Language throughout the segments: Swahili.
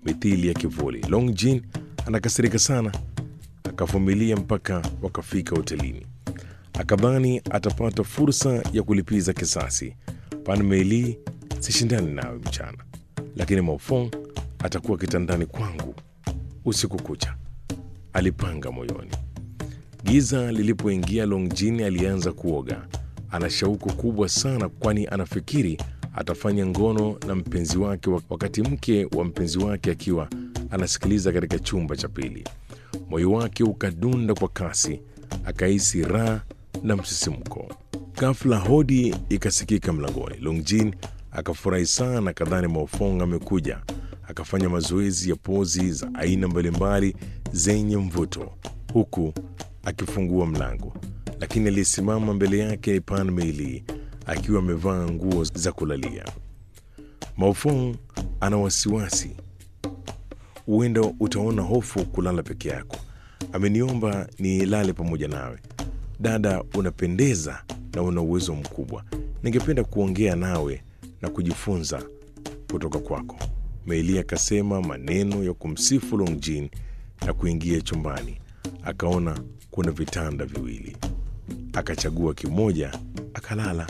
mithili ya kivuli. Long Jin anakasirika sana, akavumilia mpaka wakafika hotelini. Akadhani atapata fursa ya kulipiza kisasi. Pan Meili, sishindani nawe mchana, lakini Maofong atakuwa kitandani kwangu usiku kucha, alipanga moyoni. Giza lilipoingia, Long Jin alianza kuoga. Ana shauku kubwa sana, kwani anafikiri atafanya ngono na mpenzi wake wakati mke wa mpenzi wake akiwa anasikiliza katika chumba cha pili. Moyo wake ukadunda kwa kasi, akahisi raha na msisimko. Ghafla hodi ikasikika mlangoni. Longjin akafurahi sana, kadhani Maofong amekuja. Akafanya mazoezi ya pozi za aina mbalimbali zenye mvuto, huku akifungua mlango, lakini aliyesimama mbele yake ni Pan Meili akiwa amevaa nguo za kulalia. Maofong ana wasiwasi, huenda utaona hofu kulala peke yako. Ameniomba nilale pamoja nawe. Dada, unapendeza na una uwezo mkubwa. Ningependa kuongea nawe na kujifunza kutoka kwako. Meili akasema maneno ya kumsifu Longjin na kuingia chumbani. Akaona kuna vitanda viwili, akachagua kimoja akalala.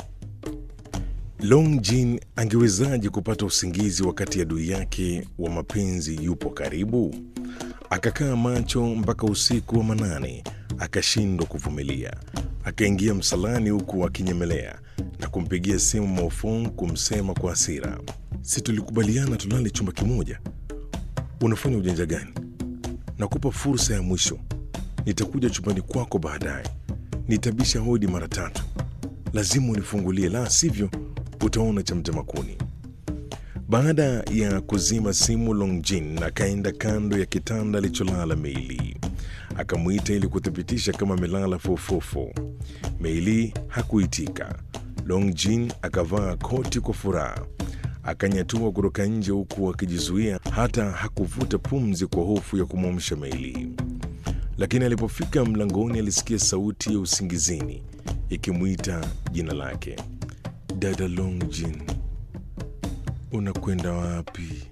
Longjin angewezaje kupata usingizi wakati adui yake wa mapenzi yupo karibu? Akakaa macho mpaka usiku wa manane, akashindwa kuvumilia. Akaingia msalani huku akinyemelea na kumpigia simu Maofong kumsema kwa hasira, si tulikubaliana tulale chumba kimoja? Unafanya ujanja gani? Nakupa fursa ya mwisho, nitakuja chumbani kwako baadaye. Nitabisha hodi mara tatu, lazima unifungulie, la sivyo utaona cha mtema kuni. Baada ya kuzima simu, Longjin akaenda kando ya kitanda alicholala Meili, akamwita ili kuthibitisha kama amelala fofofo. Meili hakuitika. Longjin akavaa koti kwa furaha, akanyatua kutoka nje huku akijizuia, hata hakuvuta pumzi kwa hofu ya kumwamsha Meili. Lakini alipofika mlangoni, alisikia sauti ya usingizini ikimwita jina lake. Dada Longjin, unakwenda wapi?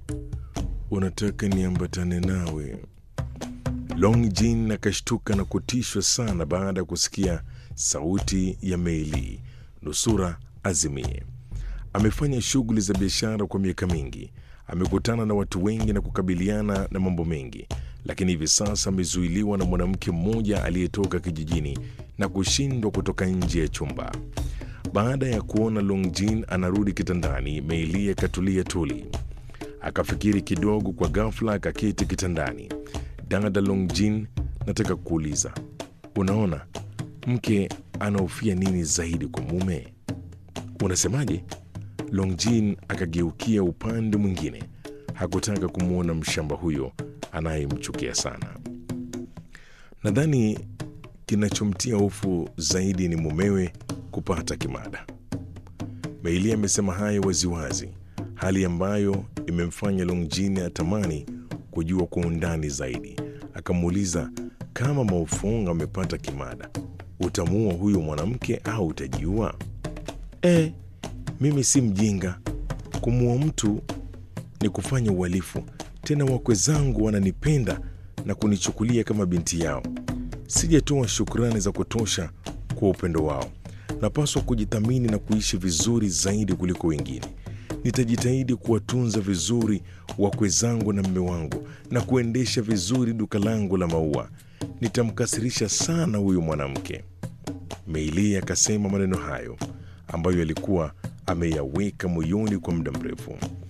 Unataka niambatane nawe? Longjin akashtuka na kutishwa sana baada ya kusikia sauti ya Meili, nusura azimie. Amefanya shughuli za biashara kwa miaka mingi, amekutana na watu wengi na kukabiliana na mambo mengi, lakini hivi sasa amezuiliwa na mwanamke mmoja aliyetoka kijijini na kushindwa kutoka nje ya chumba. Baada ya kuona Longjin anarudi kitandani, Meili akatulia tuli, akafikiri kidogo. Kwa ghafla akaketi kitandani. Dada Longjin, nataka kuuliza, unaona mke anahofia nini zaidi kwa mume? Unasemaje? Longjin akageukia upande mwingine, hakutaka kumwona mshamba huyo anayemchukia sana. Nadhani kinachomtia hofu zaidi ni mumewe kupata kimada. Meili amesema hayo waziwazi, hali ambayo imemfanya Longjin atamani kujua kwa undani zaidi. Akamuuliza, kama Maofong amepata kimada, utamuua huyu mwanamke au utajiua? E, mimi si mjinga. Kumuua mtu ni kufanya uhalifu. Tena wakwe zangu wananipenda na kunichukulia kama binti yao. Sijatoa shukrani za kutosha kwa upendo wao. Napaswa kujithamini na kuishi vizuri zaidi kuliko wengine. Nitajitahidi kuwatunza vizuri wakwe zangu na mme wangu na kuendesha vizuri duka langu la maua. Nitamkasirisha sana huyu mwanamke. Meili akasema maneno hayo ambayo alikuwa ameyaweka moyoni kwa muda mrefu.